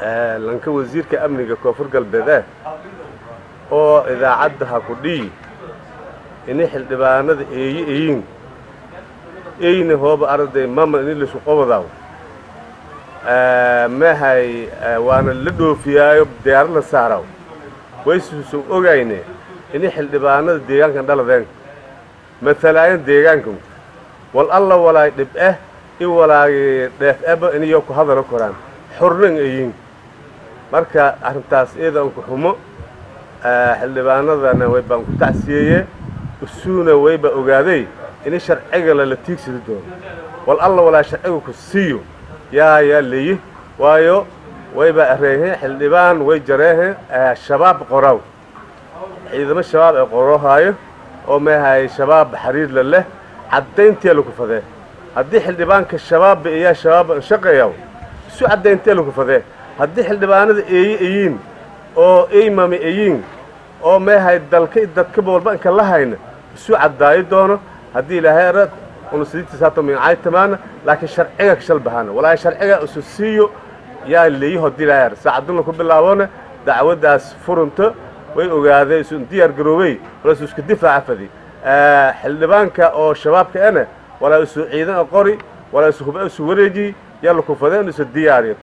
lanka wasiirka amniga koonfur galbeedee oo idaacadda ha ku dhiyi ini xildhibaanada eeyi eyin eyna hooba arday mama ini laisku qobadaw mahay waana la dhoofiyaayo diyaaro la saaraw waysuusan ogayne ini xildhibaanada deegaankan dhaladeen matalaayan deegaankan wal alla walaay dhib eh i walaagi dheef eba iniyo ku hadalo koraan xornan eyin marka arrintaas iyada unku xumo xildhibaanadana way baan ku tacsiyeeye usuuna wayba ogaaday ini sharciga lala tiigsidi doono wal alla walaa sharciga ku siiyo yaa yaa leeyi waayo wayba areehe xildhibaan way jareehe shabaab qoraw ciidamo shabaab ee qoroohaayo oo meehay shabaab xariir la leh caddayntiya laku fadee haddii xildhibaanka shabaabba iyaa shabaabba anshaqayaw isu caddayntiya laku fadee haddii xildhibaanada eeyi eyiin oo eymami eyiin oo meehay dalka dadkaba walba inka la hayna isu caddaayo doono haddii ilaahay arad una sidiitiis hata mincay tamaana laakiin sharciga kashal bahana walaahi sharciga isu siiyo yaa leeyi haddii ilaahay arad saacaduna ku bilaaboona dacwaddaas furunto way ogaadeen isu diyaar garoobey walaa isu isku difaaca fadi xildhibaanka oo shabaabka ena walaa isu ciidan qori walaa isu huba isu wareeji yaa laku fadeen isu diyaariyo